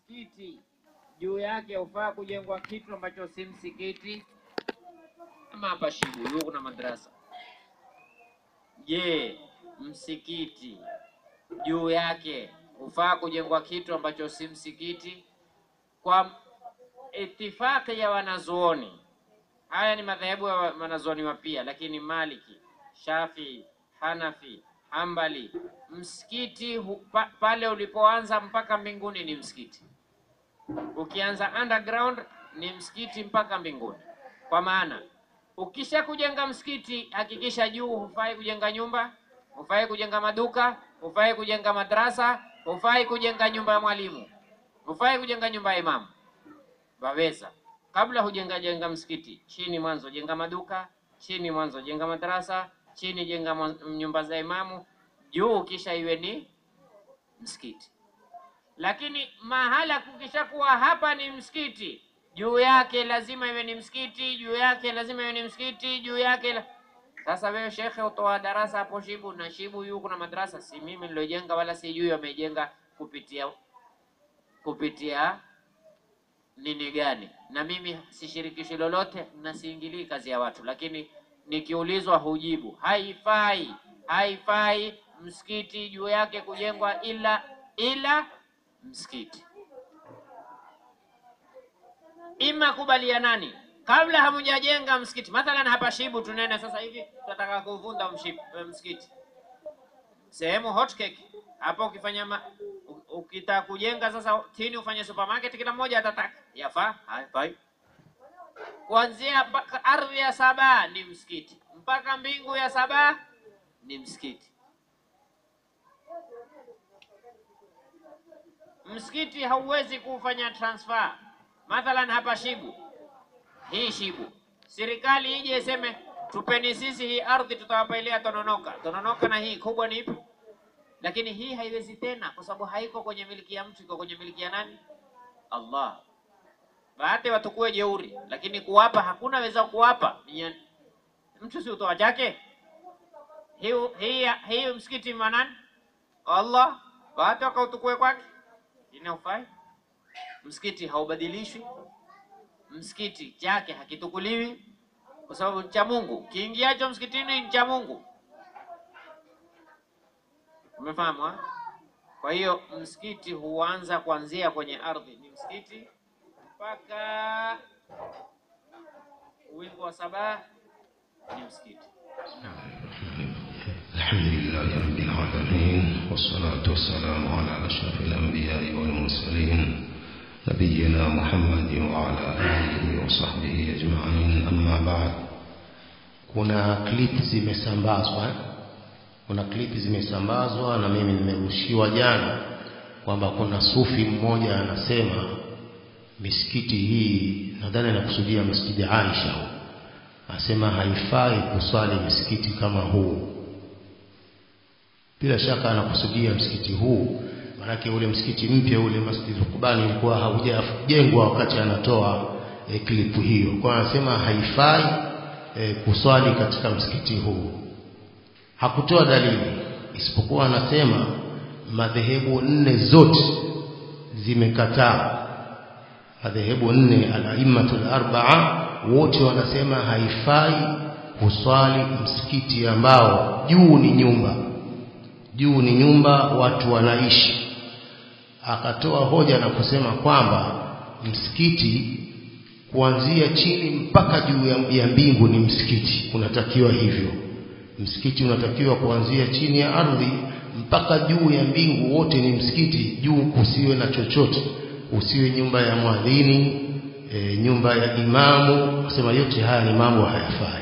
msikiti juu yake hufaa kujengwa kitu ambacho si msikiti kama hapa Shibulu kuna madrasa. Je, msikiti juu yake hufaa kujengwa kitu ambacho si msikiti? Kwa itifaki ya wanazuoni, haya ni madhehebu ya wa- wanazuoni wapia, lakini Maliki, Shafi, Hanafi, Hambali, msikiti hu, pa, pale ulipoanza mpaka mbinguni ni msikiti. Ukianza underground ni msikiti mpaka mbinguni. Kwa maana ukisha kujenga msikiti, hakikisha juu hufai kujenga nyumba, hufai kujenga maduka, hufai kujenga madrasa, hufai kujenga nyumba ya mwalimu, hufai kujenga nyumba ya imamu. Waweza kabla hujenga jenga msikiti, chini mwanzo jenga maduka, chini mwanzo jenga madrasa, chini jenga mwan- nyumba za imamu, juu kisha iwe ni msikiti. Lakini mahala kukishakuwa hapa ni msikiti, juu yake lazima iwe ni msikiti, juu yake lazima iwe ni msikiti, juu yake la... Sasa wewe shekhe utoa darasa hapo Shibu na Shibu yu kuna madrasa, si mimi nilojenga wala sijui wamejenga kupitia kupitia nini gani, na mimi sishirikishi lolote na siingilii kazi ya watu, lakini nikiulizwa hujibu. Haifai, haifai msikiti juu yake kujengwa ila ila msikiti. Ima kubalianani kabla hamujajenga msikiti. Mathalan hapa Shibu tunene sasa hivi tunataka kuvunda mship- msikiti sehemu hot cake hapo, ukifanya ma, u- ukitaka kujenga sasa tini ufanye supermarket, kila mmoja atataka yafaa, haifai. Kuanzia mpaka ardhi ya saba ni msikiti, mpaka mbingu ya saba ni msikiti. Msikiti hauwezi kufanya transfer. Mathalan hapa Shibu, hii Shibu, serikali ije iseme tupeni sisi hii ardhi, tutawapailia Tononoka. Tononoka na hii kubwa ni ipi? Lakini hii haiwezi tena, kwa sababu haiko kwenye miliki ya mtu, iko kwenye miliki ya nani? Allah. Bahati watukue jeuri, lakini kuwapa hakuna weza kuwapa. Ni ya- Mtu si utoa chake. Hii hii hii msikiti manani? Allah. Bahati wakautukue kwake. Ina ufai? Msikiti haubadilishwi. Msikiti chake hakitukuliwi kwa sababu ni cha Mungu. Kiingiacho msikitini ni cha Mungu. Umefahamu? ha? Kwa hiyo msikiti huanza kuanzia kwenye ardhi, ni msikiti mpaka wingu wa saba ni msikiti. الحمد لله رب العالمين والصلاة والسلام على أشرف الأنبياء والمرسلين نبينا محمد وعلى آله وصحبه أجمعين أما بعد kuna clip zimesambazwa eh? kuna clip zimesambazwa na mimi nimerushiwa jana kwamba kuna sufi mmoja anasema misikiti hii nadhani anakusudia msikiti Aisha huu anasema haifai kuswali msikiti kama huu bila shaka anakusudia msikiti huu maanake ule msikiti mpya ule Masjid Qubani ulikuwa haujajengwa wakati anatoa e, klipu hiyo kwa anasema haifai e, kuswali katika msikiti huu hakutoa dalili isipokuwa anasema madhehebu nne zote zimekataa madhehebu nne al-aimmatul arba'a wote wanasema haifai kuswali msikiti ambao juu ni nyumba juu ni nyumba watu wanaishi akatoa hoja na kusema kwamba msikiti kuanzia chini mpaka juu ya, ya mbingu ni msikiti unatakiwa hivyo msikiti unatakiwa kuanzia chini ya ardhi mpaka juu ya mbingu wote ni msikiti juu kusiwe na chochote usiwe nyumba ya mwadhini e, nyumba ya imamu nasema yote haya ni mambo hayafai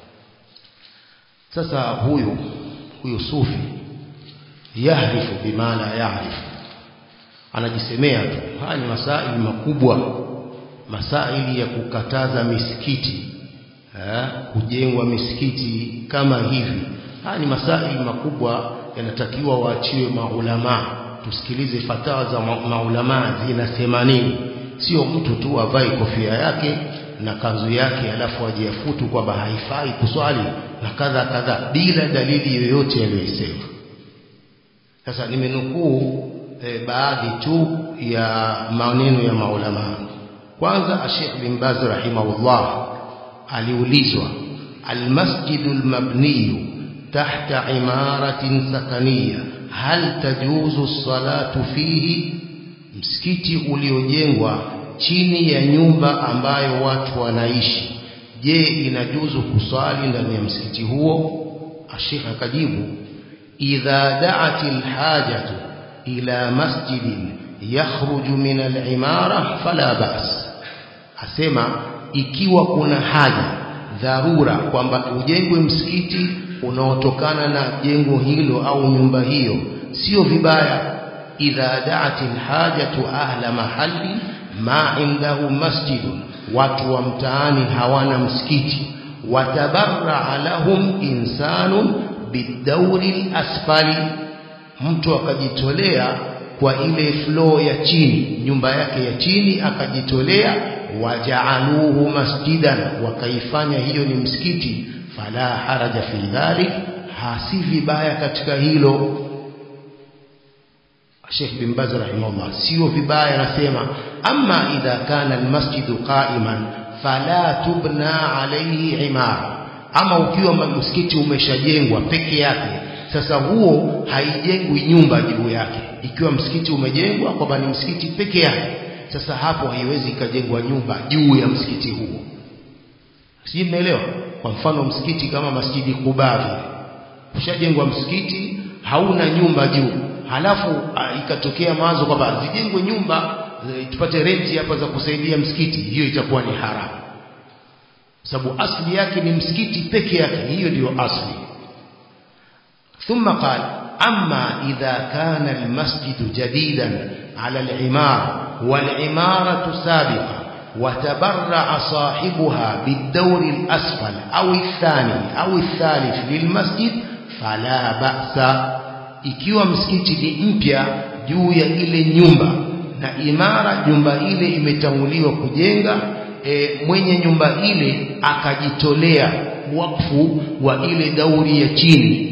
sasa huyu huyu sufi yahrifu bima la yahrifu anajisemea tu haya ni masaili makubwa masaili ya kukataza misikiti eh, kujengwa misikiti kama hivi haya ni masaili makubwa yanatakiwa waachiwe maulamaa tusikilize fatawa za ma maulamaa zinasema nini sio mtu tu avae kofia yake na kanzu yake alafu ajiafutu kwamba haifai kuswali na kadha kadha bila dalili yoyote aliyoisema sasa nimenukuu e, baadhi tu ya maneno ya maulama kwanza Sheikh bin Baz rahimahullah aliulizwa almasjidu almabniyu tahta imaratin sakaniya hal tajuzu salatu fihi msikiti uliojengwa chini ya nyumba ambayo watu wanaishi je inajuzu kuswali ndani ya msikiti huo Sheikh akajibu idha da'at alhajatu ila masjidin yakhruju min al-imara fala ba's asema ikiwa kuna haja dharura kwamba ujengwe msikiti unaotokana na jengo hilo au nyumba hiyo sio vibaya idha da'at al-hajatu ahla mahalli ma indahu masjidun watu wa mtaani hawana msikiti watabarra lahum insanun bidauri asfali mtu akajitolea kwa ile floor ya chini nyumba yake ya chini akajitolea wajaaluhu masjidan wakaifanya hiyo ni msikiti fala haraja fi dhalik hasi vibaya katika hilo Sheikh bin Baz rahimahullah sio vibaya anasema amma idha kana almasjidu qa'iman fala tubna alayhi imara ama ukiwa msikiti umeshajengwa peke yake sasa huo haijengwi nyumba juu yake ikiwa msikiti umejengwa kwamba ni msikiti peke yake sasa hapo haiwezi ikajengwa nyumba juu ya msikiti huo sijui mnaelewa kwa mfano msikiti kama masjidi Quba vile ushajengwa msikiti hauna nyumba juu halafu ikatokea mawazo kwamba zijengwe nyumba tupate renti hapa za kusaidia msikiti hiyo itakuwa ni haramu sababu asli yake ni msikiti peke yake hiyo ndiyo asli ثم قال أما إذا كان المسجد جديدا على العمارة والعمارة سابقة وتبرع صاحبها بالدور الأسفل أو الثاني أو الثالث للمسجد فلا بأس ikiwa msikiti ni mpya juu ya ile nyumba na imara nyumba ile imetanguliwa kujenga e, mwenye nyumba ile akajitolea wakfu wa ile dauri ya chini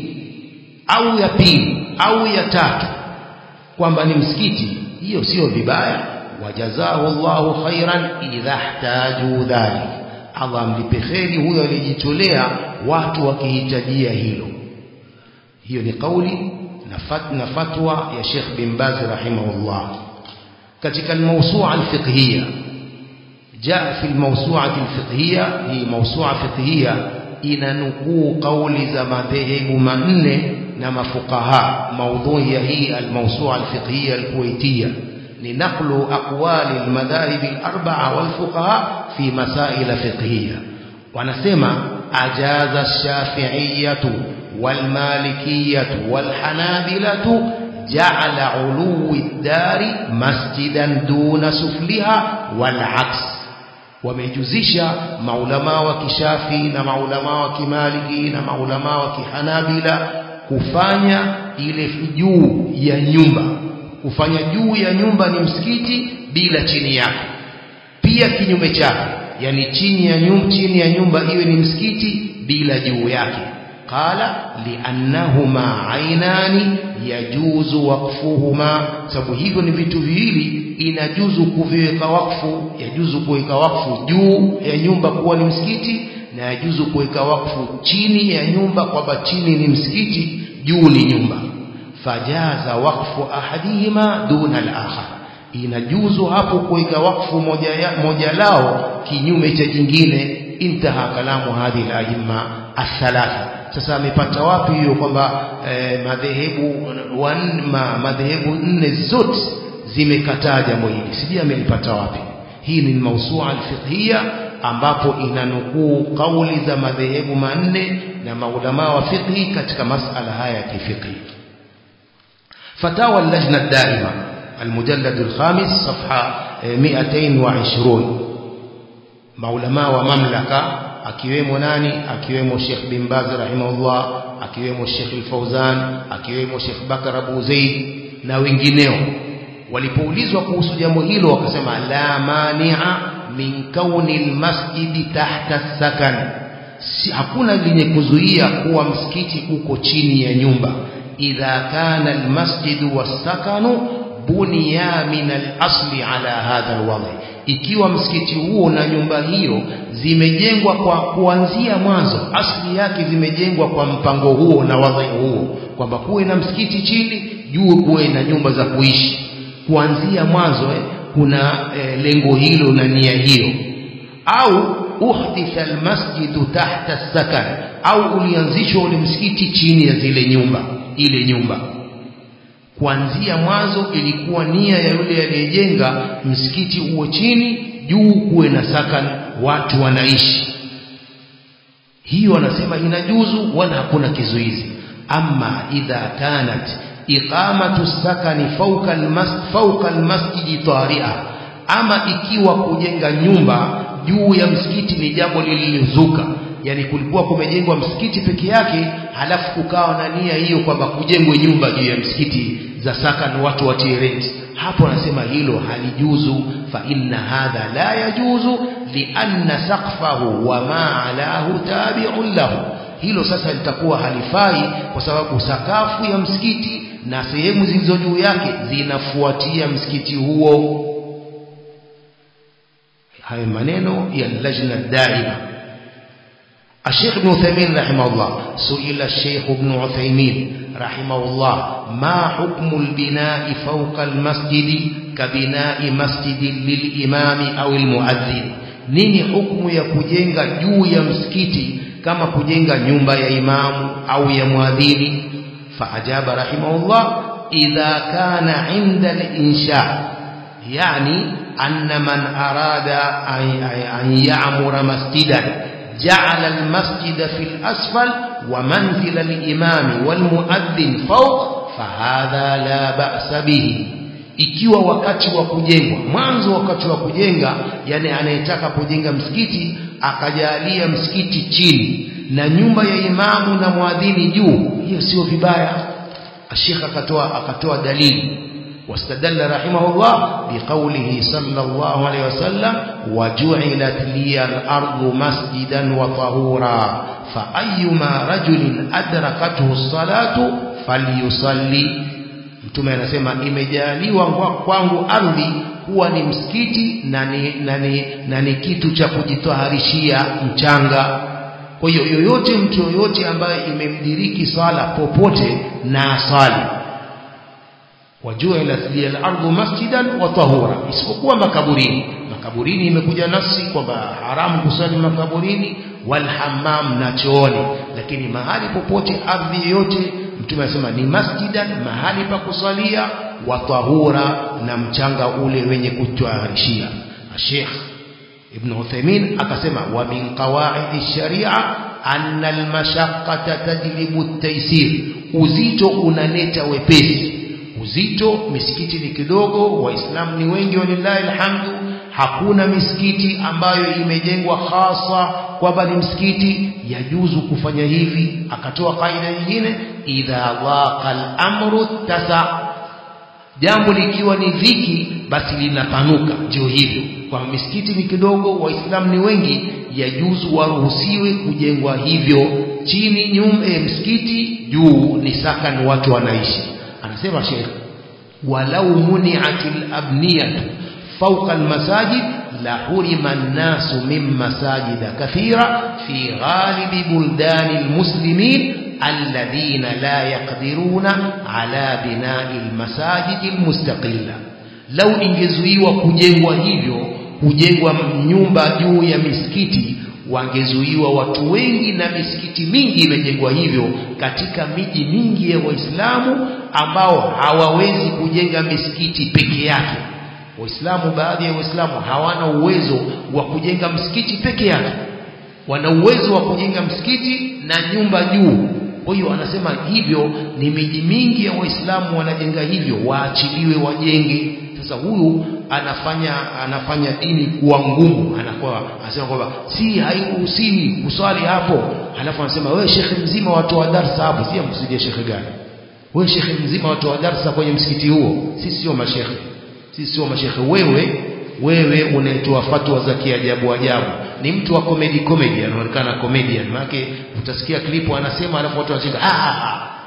au ya pili au ya tatu kwamba ni msikiti hiyo sio vibaya wajazahu Allahu khairan idha ihtaju dhalik Allah amlipe kheri huyo aliyejitolea watu wakihitajia hilo hiyo ni kauli na fatwa ya Sheikh bin Baz rahimahullah katika al-mawsu'a al-fiqhiyya جاء في الموسوعة الفقهية هي موسوعة فقهية inanukuu kauli za madhehebu manne na mafukaha maudhui ya hii almawsua alfiqhiyya alkuwaitiyya ni naqlu aqwali almadhahib alarba'a walfuqaha fi masail fiqhiyya wanasema ajaza ash-shafi'iyyatu walmalikiyyatu walhanabilatu ja'ala 'uluwi ad-dari masjidan duna sufliha wal'aks wamejuzisha maulama wa kishafi na maulama wa kimaliki na maulama wa kihanabila kufanya ile juu ya nyumba kufanya juu ya nyumba ni msikiti bila chini yake pia kinyume chake yani chini ya nyumba chini ya nyumba iwe ni msikiti bila juu yake qala liannahuma ainani yajuzu waqfuhuma sababu hivyo ni vitu viwili inajuzu kuviweka wakfu yajuzu kuweka wakfu juu ya nyumba kuwa ni msikiti na yajuzu kuweka wakfu chini ya nyumba kwamba chini ni msikiti juu ni nyumba fajaza wakfu ahadihima duna al-akhar inajuzu hapo kuweka wakfu moja, ya, moja lao kinyume cha jingine intaha kalamu hadhihi al-aimma athalatha sasa amepata wapi hiyo kwamba eh, madhehebu ma, madhehebu nne zote zimekataa jambo hili sijui amelipata wapi hii ni mausua alfiqhia ambapo inanukuu kauli za madhehebu manne na maulama wa fiqhi katika masala haya ya kifiqhi فتاوى اللجنة الدائمة المجلد الخامس صفحة 220 maulama wa mamlaka akiwemo nani akiwemo Sheikh bin Baz rahimahullah akiwemo Sheikh Al-Fauzan akiwemo Sheikh Bakar Abu Zaid na wengineo walipoulizwa kuhusu jambo hilo wakasema la mani'a min kauni almasjidi tahta sakan si, hakuna lenye kuzuia kuwa msikiti uko chini ya nyumba idha kana almasjidu wasakanu buniya min al-asli ala hadha al ikiwa msikiti huo na nyumba hiyo zimejengwa kwa kuanzia mwanzo asli yake zimejengwa kwa mpango huo na wadhi huo kwamba kuwe na msikiti chini juu kuwe na nyumba za kuishi kuanzia mwanzo eh, kuna eh, lengo hilo na nia hiyo au uhditha almasjidu tahta sakan au ulianzishwa ule msikiti chini ya zile nyumba ile nyumba kuanzia mwanzo ilikuwa nia ya yule aliyejenga msikiti uwe chini juu kuwe na sakan watu wanaishi hiyo wanasema inajuzu wala hakuna kizuizi ama idha kanat iqamatu sakani fawqa almasjid fawqa almasjid tari'a ama ikiwa kujenga nyumba juu ya msikiti ni jambo lililozuka yani kulikuwa kumejengwa msikiti peke yake halafu kukawa na nia hiyo kwamba kujengwe nyumba juu ya msikiti za sakan watu watie rent hapo anasema hilo halijuzu fa inna hadha la yajuzu lianna saqfahu wa ma alahu tabi'un lahu hilo sasa litakuwa halifai kwa sababu sakafu ya msikiti na sehemu zilizo juu yake zinafuatia msikiti huo hayo maneno ya lajna daima الشيخ ابن عثيمين رحمه الله سئل الشيخ ابن عثيمين رحمه الله ما حكم البناء فوق المسجد كبناء مسجد للإمام أو المؤذن nini hukumu ya kujenga juu ya msikiti kama kujenga nyumba ya imamu au ya mwadhini faajaba rahimahullah idha kana inda al-insha yani anna man arada an ya'mura masjidan جعل المسجد في الأسفل ومنزل الإمام والمؤذن فوق فهذا لا بأس به ikiwa wakati wa kujengwa mwanzo wakati wa kujenga yani anayetaka kujenga msikiti akajalia msikiti chini na nyumba ya imamu na mwadhini juu hiyo sio vibaya ashekh akatoa akatoa dalili واستدل رحمه الله بقوله صلى الله عليه وسلم وجعلت لي الأرض مسجدا وطهورا فأيما رجل أدركته الصلاة فليصلي mtume anasema imejaliwa kwangu ardhi kuwa ni msikiti na ni, na ni, na ni kitu cha kujitaharishia mchanga kwa hiyo yoyote mtu yoyote ambaye imemdiriki sala popote na asali wajuilat liya al-ardu masjidan wa tahura isipokuwa makaburini makaburini imekuja nafsi kwamba haramu kusali makaburini wal hammam na chooni lakini mahali popote ardhi yote mtume anasema ni masjidan mahali pa kusalia wa tahura na mchanga ule wenye kutwaharishia Sheikh Ibn Uthaymeen akasema wa min qawaid sharia anna al-mashaqqata tajlibu at-taysir uzito unaleta wepesi uzito misikiti ni kidogo waislamu ni wengi walillahi alhamdu hakuna misikiti ambayo imejengwa hasa kwamba ni msikiti yajuzu kufanya hivi akatoa kaida nyingine idha dhaqa al-amru tasa jambo likiwa ni dhiki basi linapanuka ndio hivyo kwa misikiti ni kidogo waislamu ni wengi yajuzu waruhusiwe kujengwa hivyo chini nyumba e, msikiti juu ni sakan watu wanaishi anasema Sheikh walau muni'atil abniyatu fawqa almasajid la hurima an-nasu min masajid kathira fi ghalib buldan almuslimin alladhina la yaqdiruna ala bina'i almasajid almustaqilla lau ingezuiwa kujengwa hivyo kujengwa nyumba juu ya misikiti wangezuiwa watu wengi na misikiti mingi imejengwa hivyo katika miji mingi ya Waislamu ambao hawawezi kujenga misikiti peke yake. Waislamu, baadhi ya Waislamu hawana uwezo wa kujenga msikiti peke yake, wana uwezo wa kujenga msikiti na nyumba juu. Kwa hiyo anasema hivyo ni miji mingi ya Waislamu wanajenga hivyo, waachiliwe wajenge. Sasa huyu anafanya anafanya dini kuwa ngumu, anakuwa anasema kwamba si hairuhusiwi kuswali hapo, halafu anasema wewe shekhe mzima watoa darsa hapo, si amkusudia shekhe gani? Wewe shekhe mzima watoa darsa kwenye msikiti huo? Sisi sio mashekhe, sisi sio mashekhe. Wewe wewe unaitoa fatwa za kiajabu ajabu, ni mtu wa comedy comedy, anaonekana comedian. Maana utasikia klipu anasema, halafu watu wanacheka, ah, ah,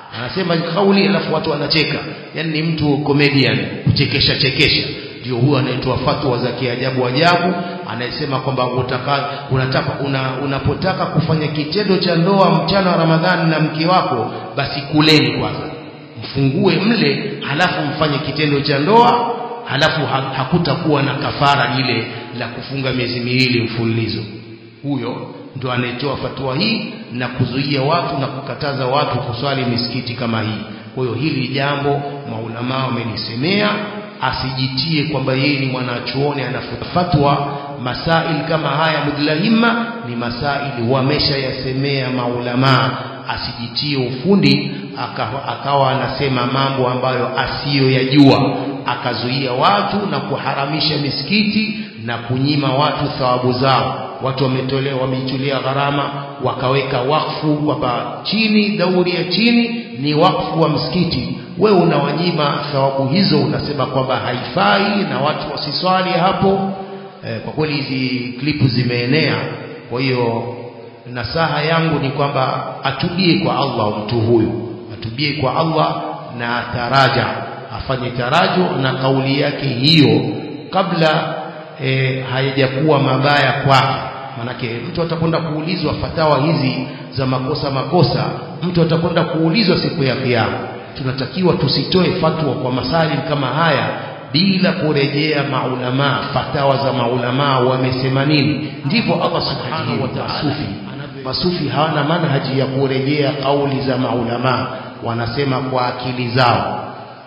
anasema kauli alafu watu wanacheka yani ni mtu comedian kuchekesha chekesha ndio huyo anayetoa fatwa za kiajabu ajabu anayesema kwamba utaka unataka una, unapotaka kufanya kitendo cha ndoa mchana wa Ramadhani na mke wako basi kuleni kwanza mfungue mle halafu mfanye kitendo cha ndoa halafu ha, hakutakuwa na kafara ile la kufunga miezi miwili mfululizo huyo ndo anayetoa fatwa hii na kuzuia watu na kukataza watu kuswali misikiti kama hii kwa hiyo hili jambo maulamaa wamelisemea asijitie kwamba yeye ni mwanachuoni anafatwa masail kama haya mudlahima ni masaili wameshayasemea maulamaa asijitie ufundi akawa, akawa anasema mambo ambayo asiyoyajua akazuia watu na kuharamisha misikiti na kunyima watu thawabu zao watu wametolea wameitolea gharama wakaweka wakfu kwamba chini dauri ya chini ni wakfu wa msikiti wewe unawanyima thawabu hizo unasema kwamba haifai na watu wasiswali hapo e, kwa kweli hizi klipu zimeenea kwa hiyo nasaha yangu ni kwamba atubie kwa Allah mtu huyu atubie kwa Allah na taraja afanye tarajo na kauli yake hiyo kabla e, hayajakuwa mabaya kwake manake mtu atakwenda kuulizwa fatawa hizi za makosa makosa mtu atakwenda kuulizwa siku ya kiyama tunatakiwa tusitoe fatwa kwa masali kama haya bila kurejea maulamaa fatawa za maulamaa wamesema nini ndivyo Allah subhanahu wa ta'ala masufi masufi hawana manhaji ya kurejea kauli za maulamaa wanasema kwa akili zao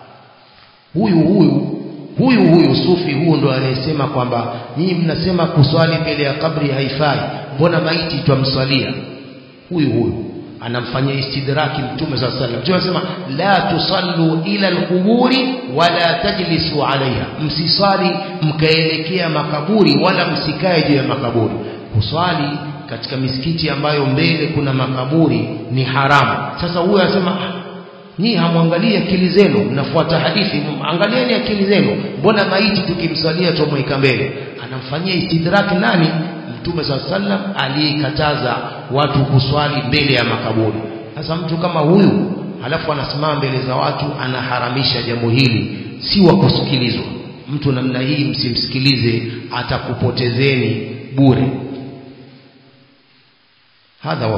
huyu huyu huyu huyu sufi huyu ndo anayesema kwamba nyinyi mnasema kuswali mbele ya kabri haifai mbona maiti twamswalia huyu huyu anamfanyia istidraki mtume saa sallam mtume anasema la tusallu ila alquburi wala tajlisu alaiha msiswali mkaelekea makaburi wala msikae juu ya makaburi kuswali katika misikiti ambayo mbele kuna makaburi ni haramu sasa huyu anasema nyinyi hamwangalie akili zenu mnafuata hadithi angalieni akili zenu mbona maiti tukimsalia tumweka mbele anamfanyia istidraki nani mtume saa sallam aliyekataza watu kuswali mbele ya makaburi sasa mtu kama huyu halafu anasimama mbele za watu anaharamisha jambo hili si wa kusikilizwa mtu namna hii msimsikilize atakupotezeni bure hadha